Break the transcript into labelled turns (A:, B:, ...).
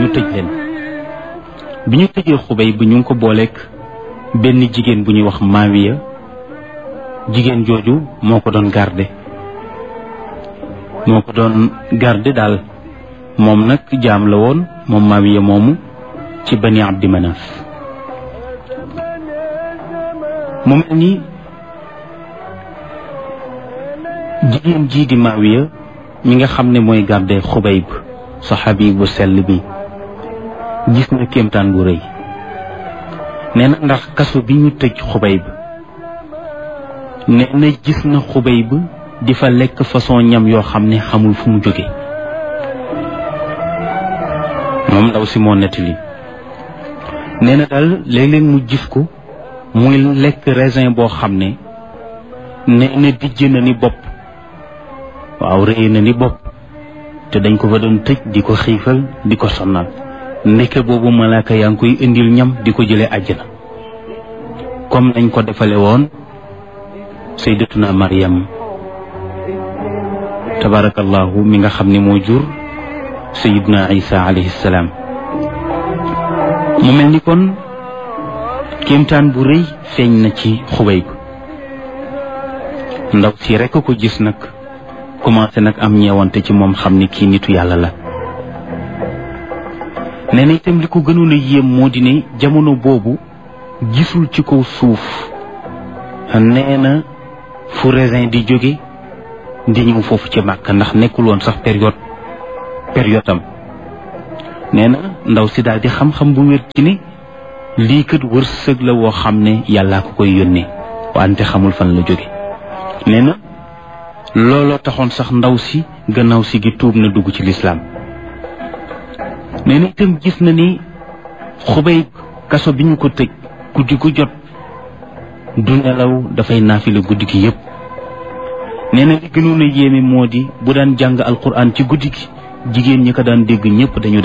A: ñu tëj leen bi ñu tëjee xubay bu ñu ngi ko booleek benn jigéen bu ñuy wax maawiya jigéen jooju moo ko doon garde moo ko doon garde daal moom nag jaam la woon moom maawiya moomu ci bani abdi manaf mu mel ni jigéen jii di maawiya mi nga xam ne mooy garde xubayb saxaabi bu sell bi gis na kéemtaan bu rëy nee na ndax kaso bi ñu tëj xubayb nee na gis na xubayb di fa lekk façon ñam yoo xam ne xamul fu mu jóge moom ndaw si moo nettali nee na daal léeg-léeg mu gis ko muy lekk raisin boo xam ne nee na dijj na ni bopp waaw rëy na ni bopp te dañ ko fa doon tëj di ko xiifal di ko sonnal ndeke boobu malaaka yaa ngi koy indil ñam di ko jëlee àjjana comme nañ ko defale woon sayyidatuna Maryam tabarakallahu mi nga xam ne moo jur sayyiduna Isa alayhi salaam mu mel ni kon kéemtaan bu rëy feeñ na ci xubay bi ndaw si rekk ko gis nag commencé nag am ñeewante ci moom xam ni kii nitu yàlla la nee na itam li ko gënoon a yéem moo di ne jamono boobu gisul ci kaw suuf nee na fu raisin di jóge di ñëw foofu ci màkk ndax nekkul woon sax période période am nee na ndaw si daal di xam-xam bu wér ci ne lii kat wërsëg la woo xam ne yàllaa ko koy yónnee wante xamul fan la jóge nee na looloo taxoon sax ndaw si gannaaw si gi tuub na dugg ci lislaam nee na itam gis na ni xubay kaso bi ñu ko tëj guddi gu jot du nelaw dafay naafila guddi gi yépp nee na li gënoon a yéeme moo di bu daan jàng alquran ci guddi gi jigéen ñi ko daan dégg ñépp dañu